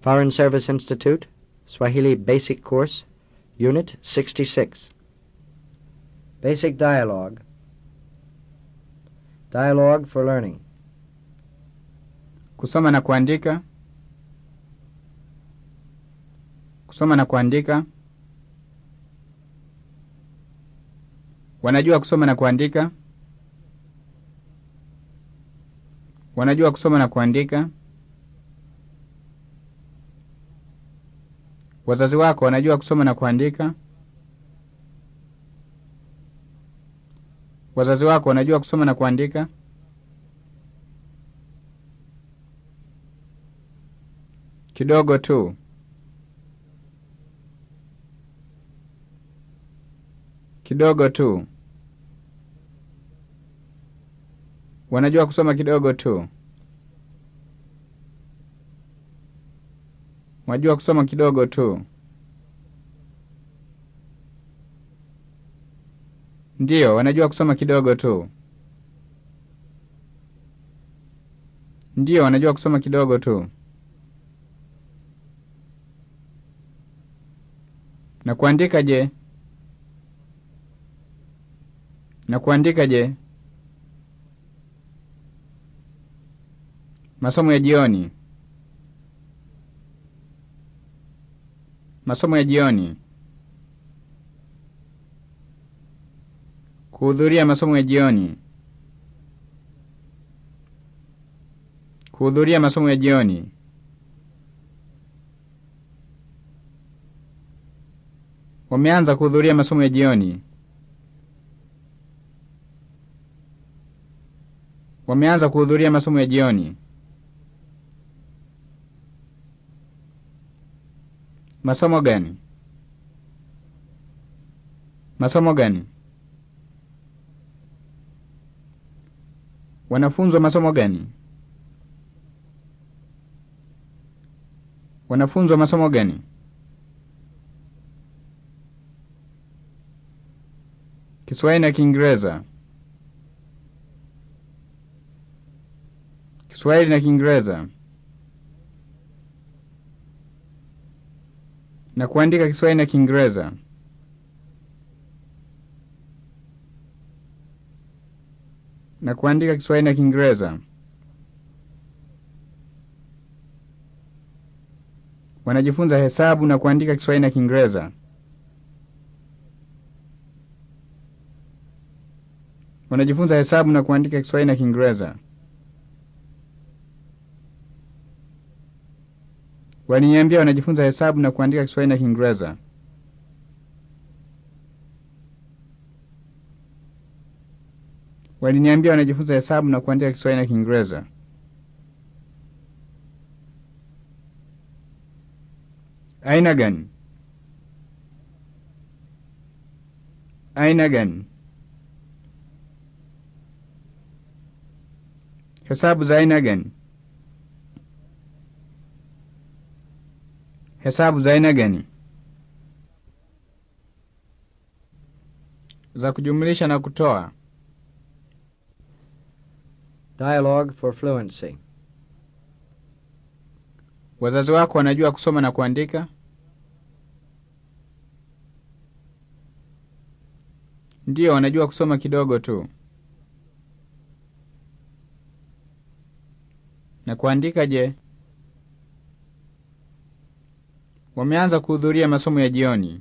Foreign Service Institute, Swahili Basic Course, Unit 66. Basic Dialogue. Dialogue for Learning. Kusoma na kuandika. Kusoma na kuandika. Wanajua kusoma na kuandika. Wanajua kusoma na kuandika. Wazazi wako wanajua kusoma na kuandika. Wazazi wako wanajua kusoma na kuandika. Kidogo tu. Kidogo tu. Wanajua kusoma kidogo tu. Wajua kusoma kidogo tu. Ndiyo, wanajua kusoma kidogo tu. Ndiyo, wanajua kusoma kidogo tu. Na kuandika je? Na kuandika je? Masomo ya jioni. Masomo ya jioni. Kuhudhuria masomo ya jioni. Kuhudhuria masomo ya jioni. Wameanza kuhudhuria masomo ya jioni. Wameanza kuhudhuria masomo ya jioni. Masomo gani? Masomo gani? Wanafunzwa masomo gani? Wanafunzwa masomo gani? Kiswahili na Kiingereza. Kiswahili na Kiingereza. Na kuandika Kiswahili na Kiingereza. Na kuandika Kiswahili na Kiingereza. Wanajifunza hesabu na kuandika Kiswahili na Kiingereza. Wanajifunza hesabu na kuandika Kiswahili na Kiingereza. Waliniambia wanajifunza hesabu na kuandika Kiswahili na Kiingereza. Waliniambia wanajifunza hesabu na kuandika Kiswahili na Kiingereza. Aina gani? Aina gani? Hesabu za aina gani? Hesabu za aina gani? Za kujumlisha na kutoa. Dialogue for Fluency. Wazazi wako wanajua kusoma na kuandika? Ndiyo, wanajua kusoma kidogo tu. Na kuandika je? Wameanza kuhudhuria masomo ya jioni.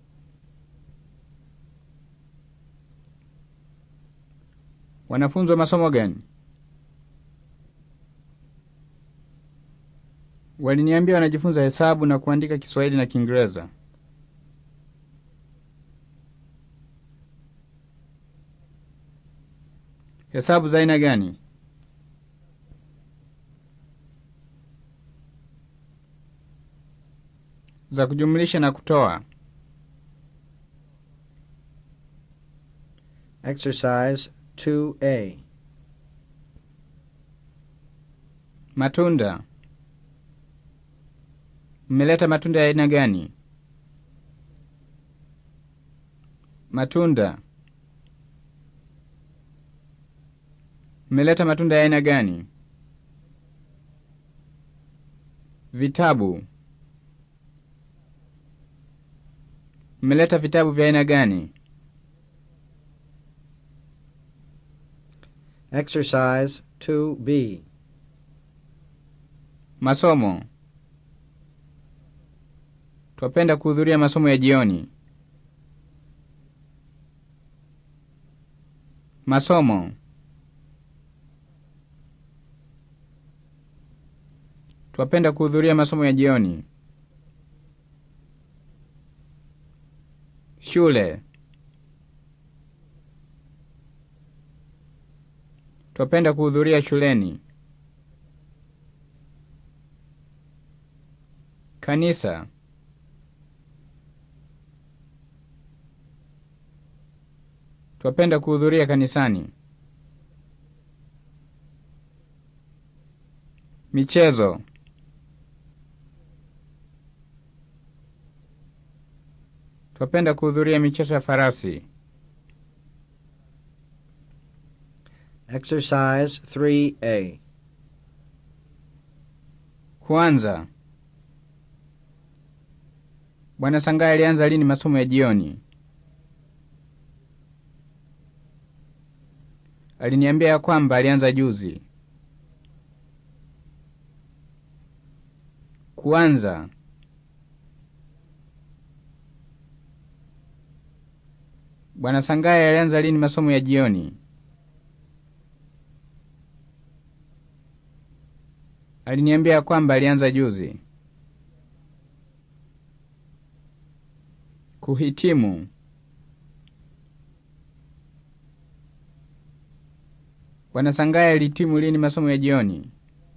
Wanafunzwa masomo gani? Waliniambia wanajifunza hesabu na kuandika Kiswahili na Kiingereza. Hesabu za aina gani? Za kujumlisha na kutoa. Exercise 2A. Matunda. Mmeleta matunda ya aina gani? Matunda. Mmeleta matunda ya aina gani? Vitabu. Mmeleta vitabu vya aina gani? Exercise 2B. Masomo. Twapenda kuhudhuria masomo ya jioni. Masomo. Twapenda kuhudhuria masomo ya jioni. Shule. Twapenda kuhudhuria shuleni. Kanisa. Twapenda kuhudhuria kanisani. Michezo. Twapenda kuhudhuria michezo ya farasi. Exercise 3A. Kwanza. Bwana Sangai alianza lini masomo ya jioni? Aliniambia ya kwamba alianza juzi. Kuanza. Bwana Sangai alianza lini masomo ya jioni? Aliniambia ya kwamba alianza juzi. Kuhitimu. Bwana Sangai alihitimu lini masomo ya jioni?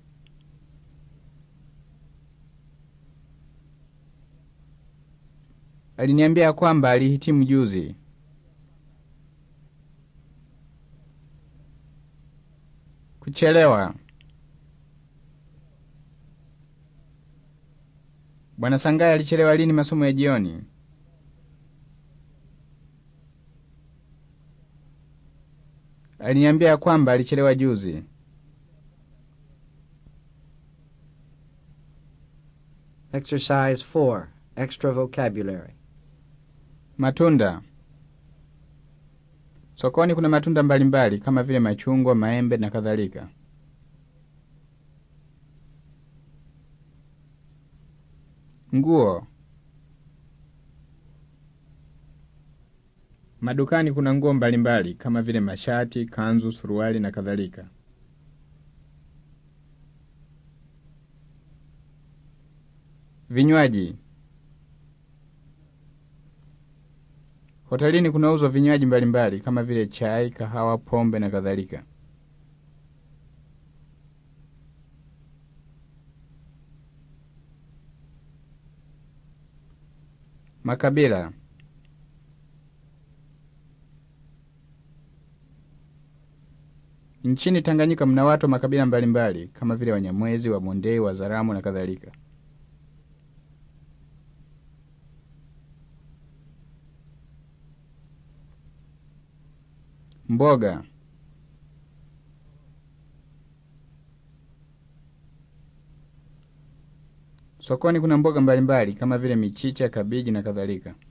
Aliniambia ya kwamba alihitimu juzi. Kuchelewa. Bwana Sangai alichelewa lini masomo ya jioni? Aliniambia ya kwamba alichelewa juzi. Exercise 4. Extra vocabulary. Matunda. Sokoni kuna matunda mbalimbali kama vile machungwa, maembe na kadhalika. Nguo. Madukani kuna nguo mbalimbali kama vile mashati, kanzu, suruali na kadhalika. Vinywaji. Hotelini kunauzwa vinywaji mbalimbali kama vile chai, kahawa, pombe na kadhalika. Makabila. Nchini Tanganyika mna watu wa makabila mbalimbali kama vile Wanyamwezi, Wamondei, Wazaramo na kadhalika. Mboga. Sokoni kuna mboga mbalimbali kama vile michicha, kabiji na kadhalika.